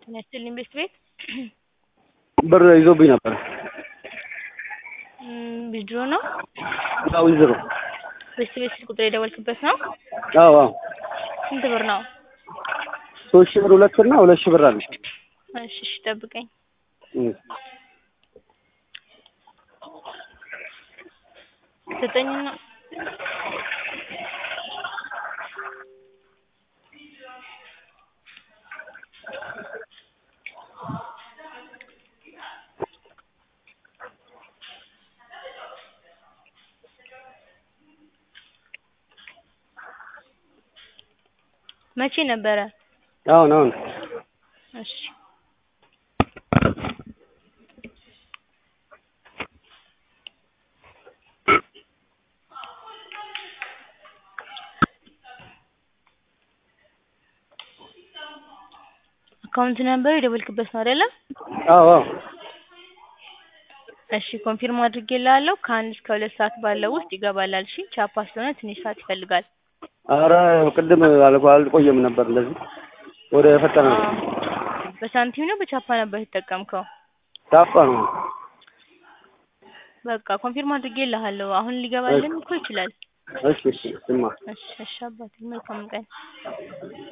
ጤና ይስጥልኝ ቤት ቤት ብር ይዞብኝ ነበር። ዊዝድሮ ነው? አዎ ዊዝድሮ። ቤት ቤት ስልክ ቁጥር የደወልክበት ነው? አዎ አዎ። ስንት ብር ነው? ሶስት ሺህ ብር ሁለት ብር እና ሁለት ሺህ ብር አለ። እሺ እሺ ጠብቀኝ። እም። ዘጠኝና መቼ ነበረ? አሁን አሁን እሺ አካውንት ነምበር የደወልክበት ነው አይደለ? አዎ አዎ። እሺ ኮንፊርም አድርጌልሃለሁ ከአንድ እስከ ሁለት ሰዓት ባለው ውስጥ ይገባላል። እሺ ቻፓ ስለሆነ ትንሽ ሰዓት ይፈልጋል። ኧረ ቅድም አልቆ- አልቆየም ነበር እንደዚህ ወደ ፈጠነ ነው። አዎ። በሳንቲም ነው በቻፓ ነበር የተጠቀምከው? ቻፓ ነው። በቃ ኮንፊርም አድርጌልሃለሁ። አሁን ሊገባልን እኮ ይችላል። እሺ እሺ ስማ እሺ እሺ አባቴ መልካም ቀን።